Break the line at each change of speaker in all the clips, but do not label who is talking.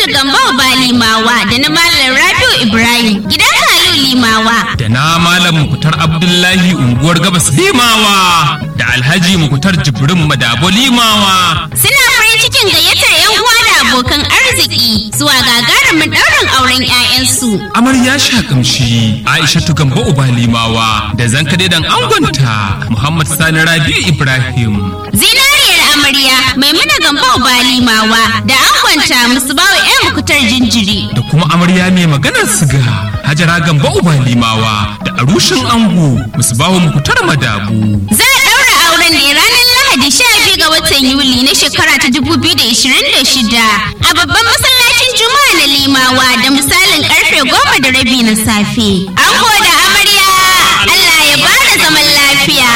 Gambo Balimawa da na Malam Rabiu Ibrahim gidan Halu Limawa.
da na malam mukutar abdullahi unguwar gabas limawa da alhaji mukutar jibrin madabo limawa
Suna farin cikin gayyatar 'yan uwa da abokan arziki zuwa gagarumin ɗaurin auren 'ya'yansu.
amarya shakamshi aishatu gambo uba limawa da zankade dan angonta muhammad sani rabi'u ibrahim
Zinariyar amarya Maimuna Gambo Balimawa da angonta musu bawa 'yan mukutar jinjiri.
da kuma amarya mai maganar siga hajara gambo uba limawa da arushin ango musbahu mukutar madabu
Za a ɗaura auren ne ranar Lahadi 12 ga watan Yuli na shekara ta 2026 a babban masallacin Juma'a na Limawa da misalin karfe goma da rabi na safe. Ango da amarya Allah ya bada zaman lafiya.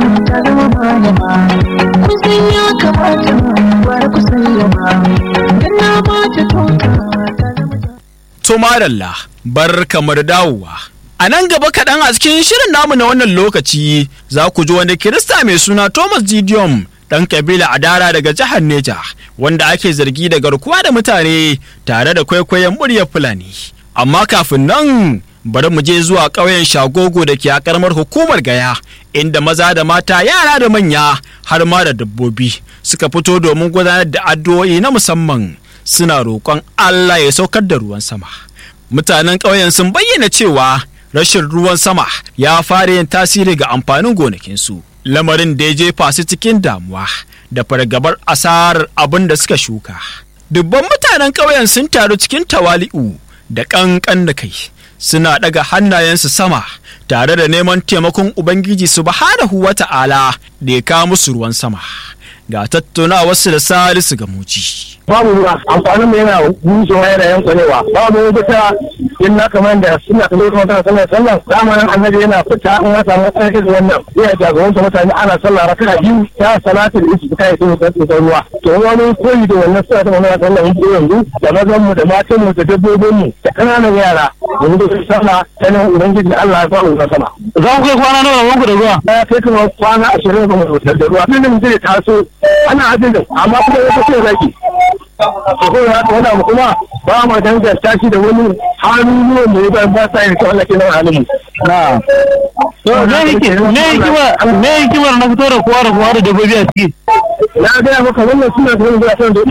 kusan ya kamata bar ku sallama dan na ba ta tonka ta zama
To madalla bar kamar dawowa. A nan gaba kaɗan a cikin shirin namu na wannan lokaci za ku ji wani Kirista mai suna Thomas Gideon ɗan kabila Adara daga jihar Neja wanda ake zargi da garkuwa da mutane tare da kwaikwayon muryar Fulani. Amma kafin nan bari mu je zuwa ƙauyen Shagogo da ke a ƙaramar hukumar Gaya inda maza da mata yara da manya har ma da dabbobi suka fito domin gudanar da addu'o'i na musamman suna roƙon Allah ya saukar da ruwan sama. Mutanen ƙauyen sun bayyana cewa rashin ruwan sama ya fara yin tasiri ga amfanin gonakinsu. Lamarin da ya jefa su cikin damuwa da fargabar asarar abin da suka shuka. Dubban mutanen ƙauyen sun taru cikin tawali'u da ƙanƙan da kai. Suna ɗaga hannayensu sama tare da neman taimakon Ubangiji subhanahu wa ta'ala da ya kawo musu ruwan sama. Ga tattaunawarsu da Salisu ga muji.
babu ruwa amfanin mu yana bushewa yana yankanewa babu wani fita in na kamar da suna kallo kuma tana sallar sallar zamanin annabi yana fita in ya samu matsayin irin wannan yana jagoranta mutane ana sallah raka'a biyu ta salatul istisqa ya tsaye da tsotson ruwa to wani koyi da wannan suna ta wannan sallar yanzu yanzu da mazan mu da matan mu da dabbobin mu da kananan yara yanzu da su sallah ta nan ubangiji Allah ya faru na sama za ku kai kwana nawa wanku da ruwa ya kai kuma kwana ashirin ba mu da ruwa tun da mutum ya taso ana ajin da amma kuma ya tafi zaki ko ya wani abu kuma ba ma danganta shi da wani hannuwan da ya ba ba sa yin kawai lake nan halin na ne yake ne hikimar ne hikimar na fito da kowa da kowa da dabbobi a ciki na gaya maka wannan suna da wani gasan da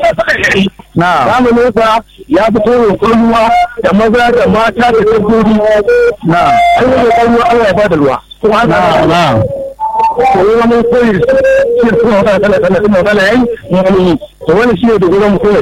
na zamanin sa ya fito da ruwa da maza da mata da dabbobi na an yi da ruwa Allah ya ba da ruwa kuma haka na koyi wani koyi shi kuma wata kala kala kuma kala yayi wani to wani shi ne da gurin koyi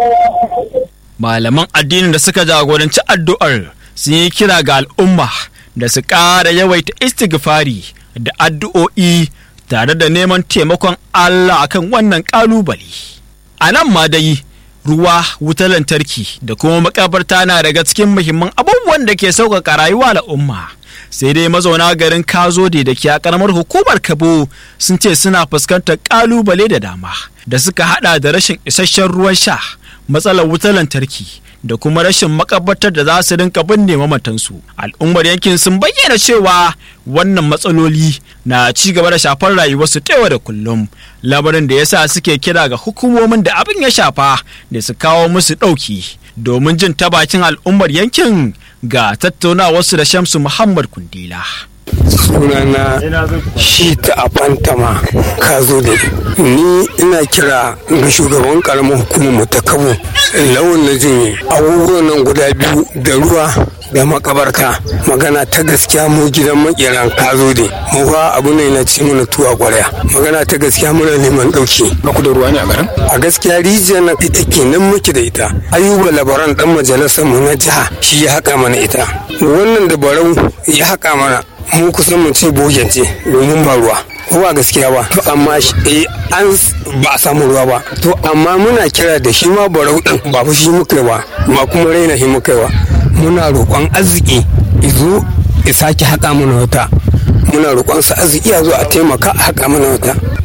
malaman addinin da suka jagoranci addu'ar sun yi kira ga al'umma da su ƙara yawaita istighfari da addu'o'i tare da neman taimakon Allah akan wannan ƙalubale. A nan ma dai ruwa wutar lantarki da kuma makabarta na daga cikin muhimman abubuwan da ke sauƙaƙa rayuwa al'umma. sai dai mazauna garin kazode da ke a karamar hukumar kabo sun ce suna fuskantar kalubale da dama da suka hada da rashin isasshen ruwan sha matsalar wutar lantarki da kuma rashin makabartar da za su rinka binne mamatansu al'ummar yankin sun bayyana cewa wannan matsaloli na ci gaba da shafar rayuwarsu ta yau da kullum lamarin da yasa suke kira ga hukumomin da abin ya shafa da su kawo musu ɗauki domin jin ta bakin al'ummar yankin ga tattaunawarsu da Shamsu Muhammad Kundila.
sunana shi ta afantama ka zo da ni ina kira ga shugaban karamar hukumar mu ta kabo lawan na jin abubuwan nan guda biyu da ruwa da makabarta magana ta gaskiya mu gidan makeran ka zo da mu fa abu ne na ci mana tuwa kwarya magana ta gaskiya muna neman dauki
ba ku da ruwa ne a garin
a gaskiya rijiyar na ita kenan muke da ita ayuba labaran dan majalisar mu na jiha shi ya haƙa mana ita wannan da barau ya haƙa mana mu kusan mu ce bogen ce domin ba ruwa ko ba gaskiya ba to amma eh an ba a samu ruwa ba to amma muna kira da shi ma barau din ba fa shi muka ba ba kuma raina shi muka ba muna roƙon arziki izo ya sake haƙa mana wata muna roƙon sa arziki a zo a taimaka a haƙa mana wata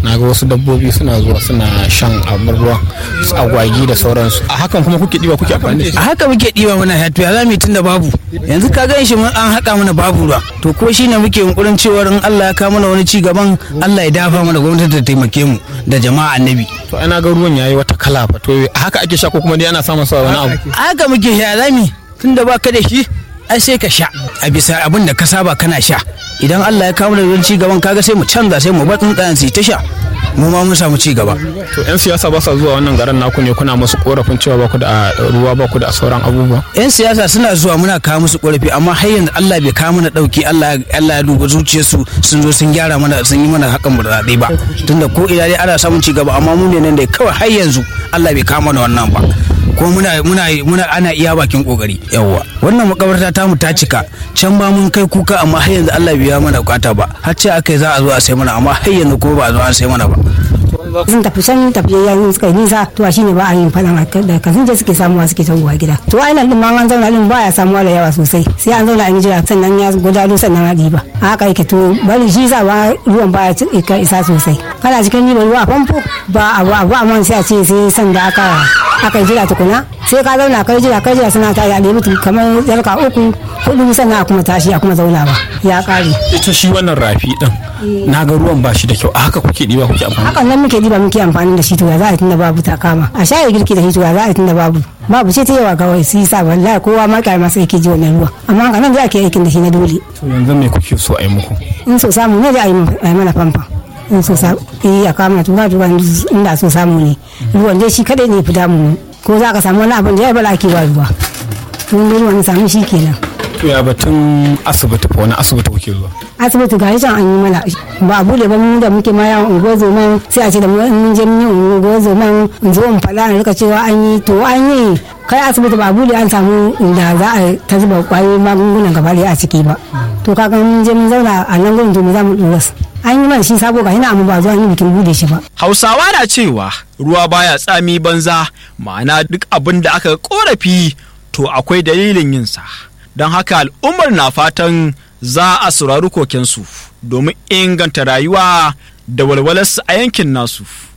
na ga wasu dabbobi suna zuwa suna shan abin ruwan su agwagi da sauransu
a hakan kuma kuke ɗiba kuke amfani da shi
a haka muke ɗiba mana ya to ya zamu yi tunda babu yanzu ka gan shi mun an haƙa mana babu ruwa to ko shine muke yunkurin cewa in Allah ya kawo mana wani ci gaban Allah ya dafa mana gwamnati ta taimake mu da jama'a annabi
to ana ga ruwan yayi wata kala fa to
a haka ake sha ko kuma dai ana samun sa wani abu
a haka muke sha zami tunda ba ka da shi ai sai ka sha a bisa abin da ka saba kana sha idan Allah ya kawo mana wani ci gaban kaga sai mu canza sai mu bar tsuntsayen su yi ta sha mu ma mun samu ci gaba
to yan siyasa ba sa zuwa wannan garin naku ne kuna musu korafin cewa ba ku da ruwa ba ku da sauran abubuwa
yan siyasa suna zuwa muna kawo musu korafi amma har yanzu Allah bai kawo mana dauki Allah Allah ya duba zuciyarsu sun zo sun gyara mana sun yi mana hakan burtsatse ba tunda ko ina dai ana samun ci gaba amma mu ne nan dai kawai har yanzu Allah bai kawo mana wannan ba ko muna muna muna ana iya bakin kokari yawwa wannan makabarta ta mu ta cika can ba mun kai kuka amma har yanzu Allah bai ya mana bukata ba har ce akai za a zo a sai mana amma har yanzu ko ba a zo an sai mana ba
sun tafi can tafiyayyen suka yi nisa to shine ba a yin faɗan da kasin je suke samuwa suke tawowa gida to ainihin din ma an zauna din baya samuwa da yawa sosai sai an zauna an jira sannan ya gudalo sannan a ɗiba a haka yake to bari shi sa ba ruwan baya isa sosai kana cikin ɗiban ruwa a famfo ba abu abu amma sai a ce sai sanda aka aka jira tukuna sai ka zauna kai jira kai jira suna ta ya ɗebi kamar yarka uku hudu sannan a kuma tashi a kuma zauna ba ya ƙare.
ita shi wannan rafi din na ga ruwan ba shi da kyau a haka kuke ɗiba kuke amfani
hakan nan muke diba muke amfani da shi to ya za a tunda babu ta kama a shaye girki da shi to ya za a tunda babu babu ce ta yawa kawai su yi sa wallahi kowa ma kai masa yake ji wannan ruwa amma haka nan za a ke aikin da shi na dole
to yanzu me kuke so a yi muku
in so samu ne da a yi mana famfa in so samu eh a kama tura tura inda so samu ne ruwan dai shi kadai ne fi damu ko za ka samu wani abin da ya bala ake wa ruwa tun da ruwan samu shi kenan
to ya batun asibiti fa wani asibiti kuke zuwa
asibiti ga can an yi mana ba a bude ba mu da muke ma yawon unguwar zoman sai a ce da mun je mun yi unguwar zoman in zo in faɗa na rika cewa an yi to an yi kai asibiti ba a bude an samu inda za a ta zuba kwayoyin magungunan gaba a ciki ba to kaga mun je mun zauna a nan gurin to mu za mu dora an yi mana shi sabo ga hina amma ba zuwa yi bikin bude shi ba
hausawa na cewa ruwa baya tsami banza ma'ana duk abin da aka korafi to akwai dalilin yinsa don haka al'ummar na fatan za a saurari kokensu domin inganta rayuwa da walwalarsu a yankin nasu